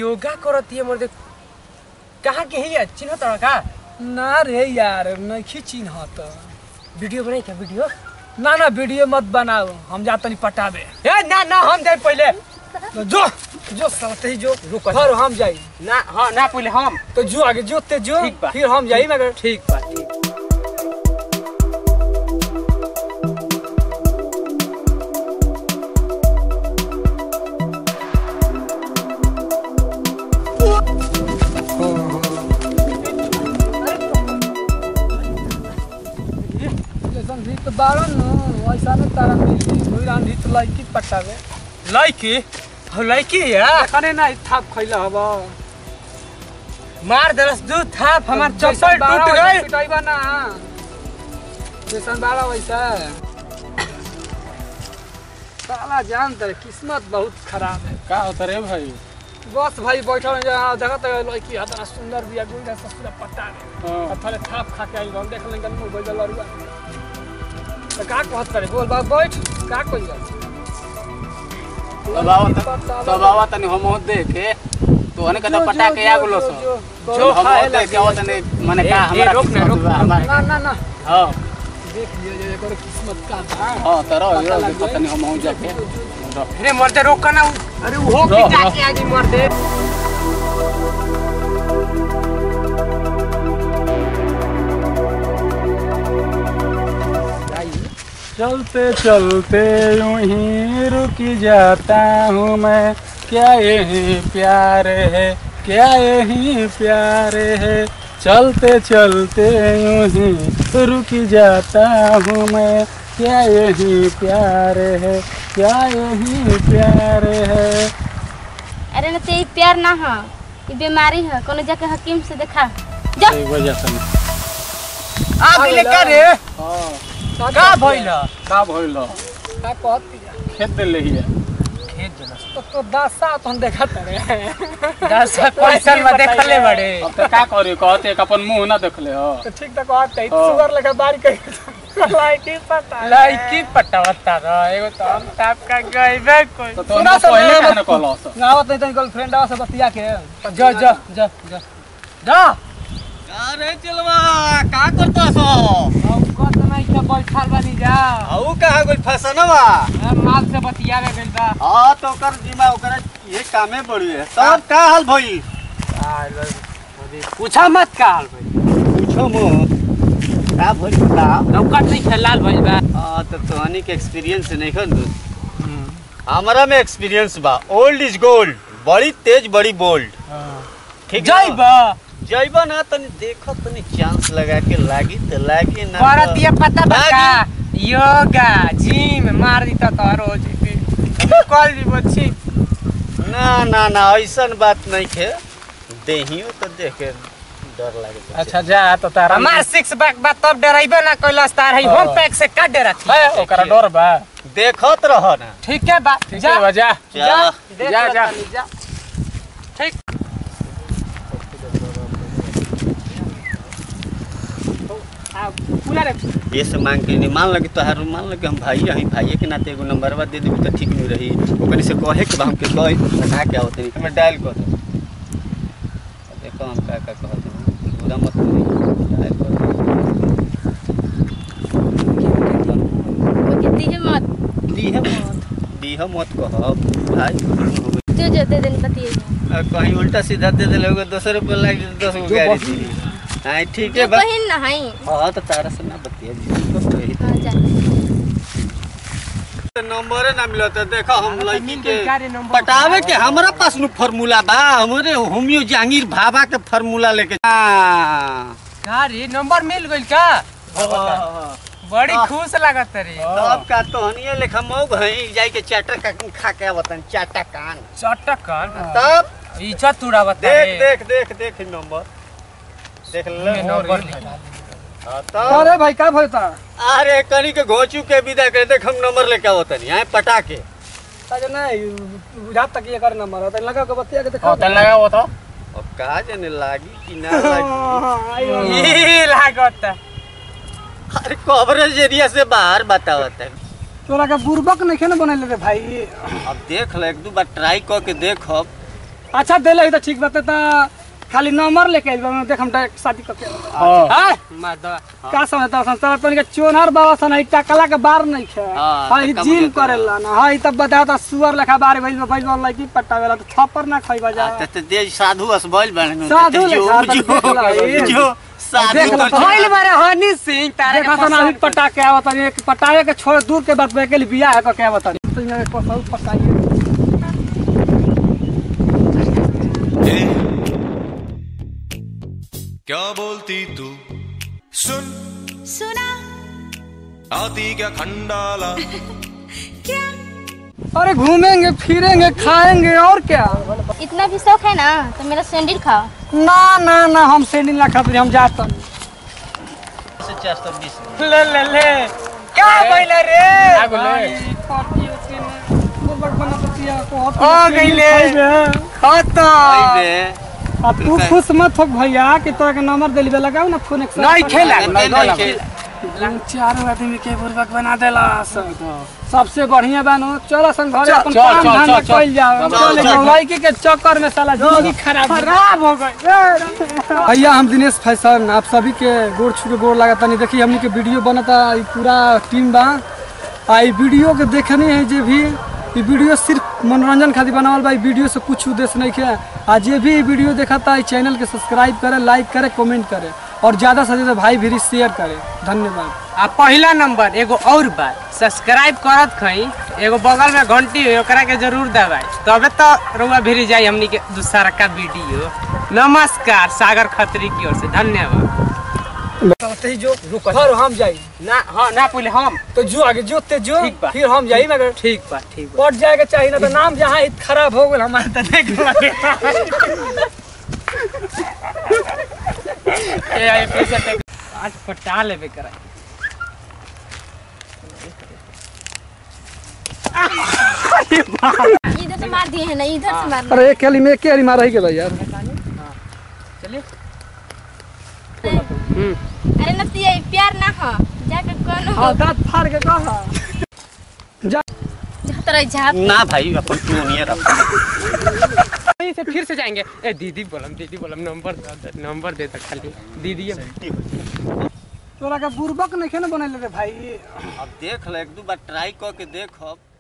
योगा करती है मर्दे कहाँ के है चिन्ह तोरा का ना रे यार नहीं चिन्ह तो वीडियो बनाई क्या वीडियो ना ना वीडियो मत बनाओ हम जा तनी पटाबे ए ना ना हम जाए पहले तो जो जो साथे ही जो रुको। फिर हम जाई ना हाँ ना पहले हम तो जो आगे जो ते जो ठीक बा। फिर हम जाई मगर ठीक बा ठीक जैसन भी तो बारन न वैसा न तारा मिली कोई रांधी तो लड़की पटावे लड़की हो लड़की है कने ना थाप खइला हब मार दरस दू था हमार चप्पल टूट गई पिटाइबा ना जैसन बारा वैसा साला जान तर किस्मत बहुत खराब है का होता रे भाई बस भाई बैठल जहाँ देखा तो लड़की इतना सुंदर बिया गुई ना ससुरा पट्टा में हाँ। थले थाप खा के आई हम देख लेंगे मुंह बैठल लड़ुआ तो का कहत करे बोल बाबू बैठ का कोई स्वभाव तनी हम देखे तो हने कदा पटा के आ गेलो सो जो हम खाए देखे आवत ने माने का ए, ए, हमरा रोक ना, रोक ना, हमारा ना ना ना हां देख लियो जे एकर किस्मत का बा हां तरो पता यो लग पता नहीं हम जाके अरे मर्दे रोक ना अरे वो रो, पिटा रो। के आगे मर्दे चलते चलते यूं ही रुक जाता हूँ मैं क्या यही प्यार है क्या यही प्यार है चलते चलते यूं ही रुक जाता हूँ मैं क्या यही प्यार है क्या यही प्यार है अरे न ते ई प्यार ना ह ई बीमारी है कोनो जाके हकीम से देखा जा एक वजह से आ गेले का रे हाँ का भइल का भइल का कहत बिया खेत दिले हिया खेत जनस तो तो दासा तो हम देखत रे दस क्वेश्चन में देखले बड़े अब तो का करी कहते एक अपन मुंह ना देखले हो तो ठीक तो कहत है हाँ। सुगर लगा बारी कर लाइटी पता लड़की पटावता रह एगो तो हम ताप का गइबे कोई तो तो सुना सब पहले ना कहने कहलो सो गावत नहीं तो गर्लफ्रेंड से बतिया के जा जा जा जा जा अरे चलवा का करता सो हम कत नहीं के बैठल बानी जा आऊ कहा कोई फसनवा हम माल से बतियावे गइल बा हां तो ओकर जिमा ओकर ये कामे बड़ी है तब का हाल भई पूछा मत का हाल भाई पूछो मो का भई बता नौकट नहीं खेलाल भइल बा हां तो तोहनी के एक्सपीरियंस नहीं खन हमारा में एक्सपीरियंस बा ओल्ड इज गोल्ड बड़ी तेज बड़ी बोल्ड ठीक जई बा जइबा ना तनी देखो तनी चांस लगा के लागी तो लागी ना करत तो- ये पता बा का लागी। योगा जिम मार दी तो रोज कल दी बच्ची ना ना ना ऐसन बात नहीं है देहियो तो देख के डर लागे अच्छा जा तो तारा हमार सिक्स बैक बा तब डराइबे ना कैलाश तार है होम पैक से का डरा थी है ओकरा डर बा देखत रह ना ठीक है बा ठीक जा है बा जा जा देख जा, लो जा। तनी, जा ठीक आ, पूरा रे ये से मांग के नहीं मान लगे तोहार मान लगे हम भाई हई भाई के नाते एगो नंबरवा दे देबी तो ठीक नहीं रही ओकरे से कहे के बा हमके कहे बता के आवत नहीं हमें डायल कर दे देखो हम का का कहत हूं पूरा मत करी डायल कर ओके दी मत दी है मत दी है मत कहो भाई जो जो दे देनी बतिए आ, कहीं उल्टा सीधा दे दे लोग दस रुपये लग जाए दस गो गाड़ी दी हाँ ठीक है जो बा बहिन ना हई हाँ तो तारा से ना बतिया जी हां जा नंबर ना मिला तो देखो हम तो लड़की मिल के गई, गाड़ी नंबर पटावे के हमारा पास नु फार्मूला बा हमारे होमियो जहांगीर भाभा के फार्मूला लेके हाँ। गाड़ी नंबर मिल गइल का बड़ी खुश लागत रे तब का तो हनिए लेखा मौग हई जाई के चाटा का खा के आवतन चाटा कान चटकन तब इज्जत तुड़ावत देख देख देख देख ई नंबर देख ले नंबर हाँ, तब अरे भाई का भइता अरे कनी के घोचू के विदा कर देख हम नंबर लेके आवतन यहाँ पटा के ताजे नहीं बुझात तक ये कर नंबर है लगा के बतिया के देखा हो तन लगा वो तो अब कहा जाने लागी कि ना लागी ई लागत अरे कवरेज एरिया से बाहर बतावत है तोरा के बुर्बक नहीं ना बनैले रे भाई अब देख ल एक दू बार ट्राई कर के देखब अच्छा देले तो ठीक बात है तो खाली नंबर लेके आइल बा देख हम डायरेक्ट शादी करके हाँ हां माधवा का समझता सन तोरा तन के चोनहर बाबा सन ई टकला के बार नहीं खे हाँ, हां ई टक्का जिम बुझे करेला ना हां ई तब बता ता सुअर लेखा बार भइल बा भइल बा लड़की पटावेला तो थप्पड़ ना खइबा जा आ, त- त दे साधु अस बैल बने साधु लेखा तो देख ला ई। जो साधु देख ला, तो- होइल मारे हनी सिंह तारे देखा सन अभी पटा के आवत तनी एक पटावे के छोड़ दूर के बात के लिए बियाह है के आवत तनी तो यहाँ कसौ पटाइए क्या बोलती तू सुन सुना आती क्या खंडाला क्या अरे घूमेंगे फिरेंगे खाएंगे और क्या इतना भी शौक है ना तो मेरा सैंडल खाओ ना ना ना हम सैंडल ना खाते हम जाते से चार सौ बीस में। ले ले ले क्या बोला रे आ गइले। खत्म आई बे अब तू खुश मत हो भैया कि तोरा के नंबर दिलबे लगाओ ना फोन एक नहीं खेला नहीं, नहीं खेल। चार आदमी के बुर्बक बना देला सबसे बढ़िया बानो चलो सन घरे चल, अपन चल, काम चल, धंधा चल, चल। कइल जाओ चल, चल चल। लड़की के चक्कर में साला जिंदगी खराब खराब हो गई भैया हम दिनेश फैशन आप सभी के गोड़ छू के गोड़ लगा तनी देखी हमनी के वीडियो बनता ई पूरा टीम बा आ ई वीडियो के देखनी है जे भी ई वीडियो सिर्फ मनोरंजन खातिर बनावल बा ई वीडियो से कुछ उद्देश्य नहीं है आ जे भी ई वीडियो देखता ई चैनल के सब्सक्राइब करे लाइक करे कमेंट करे और ज्यादा से ज्यादा भाई भी शेयर करे धन्यवाद आ पहला नंबर एगो और बात सब्सक्राइब करत खई एगो बगल में घंटी है ओकरा के जरूर दबाई तबे तो रुआ भिरी जाई हमनी के दूसरा का वीडियो नमस्कार सागर खत्री की ओर से धन्यवाद जो घर हम जाई ना हाँ ना पहले हम तो जो आगे जो ते जो ठीक बा। फिर हम जाई मगर ठीक बा ठीक बा पट जाएगा चाहिए ना तो नाम जहाँ इत खराब हो गल हमारे तो देख ए आई पैसा टेक आज पटा लेबे करा इधर से मार दिए है ना इधर से मार अरे एक खेली में एक खेली मार ही गया यार अरे नतिया ई प्यार ना हो जाके कौन हो हाँ दांत फाड़ के कहा तोरा झाप ना भाई अपन तू नहीं रख यहीं से फिर से जाएंगे ए दीदी बोलम दीदी बोलम नंबर दे दे, नंबर दे दे खाली दीदी तोरा का बुर्बक नहीं ना बनल रे भाई अब देख ले एक दो बार ट्राई कर के देख अब